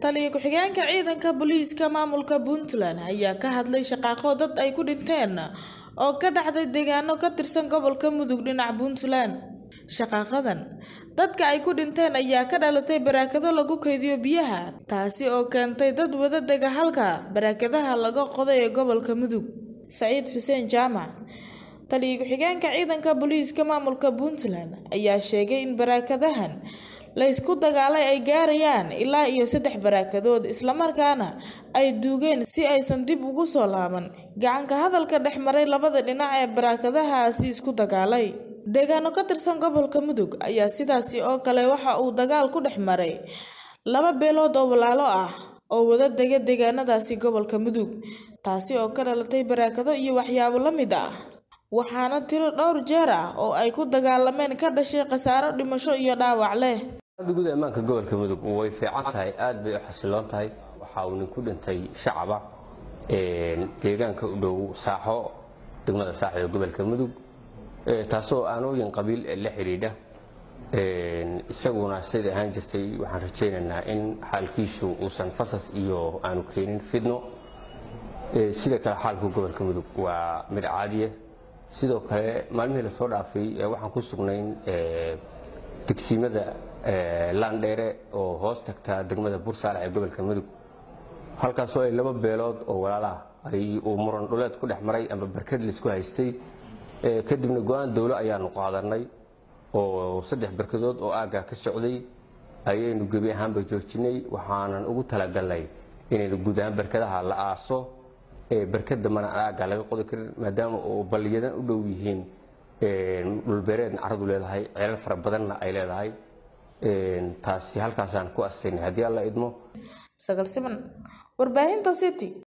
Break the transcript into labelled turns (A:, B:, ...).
A: taliya ku-xigeenka ciidanka booliiska maamulka puntland ayaa ka hadlay shaqaaqo dad ay ku dhinteen oo ka dhacday deegaano ka tirsan gobolka mudug dhinaca puntland shaqaaqadan dadka ay ku dhinteen ayaa ka dhalatay baraakado lagu kaydiyo biyaha taasi oo keentay dad wada dega halka baraakadaha laga qoday ee gobolka mudug saciid xuseen jaamac taliya ku-xigeenka ciidanka booliiska maamulka puntland ayaa sheegay in baraakadahan la ysku dagaalay ay gaarayaan ilaa iyo saddex baraakadood islamarkaana ay duugeen si aysan dib ugu soo laaban gacanka hadalka dhex maray labada dhinac ee baraakadahaasi isku dagaalay deegaano ka tirsan gobolka mudug ayaa sidaasi oo kale waxa uu dagaal ku dhex maray laba beelood oo walaalo ah oo wada dega deegaanadaasi gobolka mudug taasi oo ka dhalatay baraakado iyo waxyaabo la mid ah waxaana tiro dhowr jeer ah oo ay ku dagaalameen ka dhashay khasaaro dhimasho iyo dhaawac leh
B: guud ammaanka gobolka mudug way fiican tahay aad bay u xasiloon tahay waxa uu nin ku dhintay shacaba deegaanka u dhow saaxo degmada saaxo ee gobolka mudug taasoo aanooyin qabiil la xidhiidha isaguna siday ahaan jirtay waxaan rajaynaynaa in xaalkiisu uusan fasas iyo aanu keenin fidno sida kale xaalku gobolka mudug waa mid caadiya sidoo kale maalmihii lasoo dhaafay waxaan ku sugnayn degsiimada laandheere oo hoos tagtaa degmada bursaalax ee gobolka mudug halkaasoo ay laba beelood oo walaalaah ay uu muran dhuleed ku dhex maray ama barkad laisku haystay kadibna go-aan dowlo ayaanu qaadanay oo saddex barkadood oo aagga ka socday ayaynu gebi ahaanba joojinay waxaanan ugu talagalnay inaynu guud ahaan barkadaha la aaso barkad dambana aan aagga laga qodi karin maadaama oo balliyadan u dhow yihiin dhulbeereedna caradu leedahay ceelal fara badanna ay leedahay taasi halkaasaan ku astaynay haddii alla idmo
A: sagal siman warbaahinta city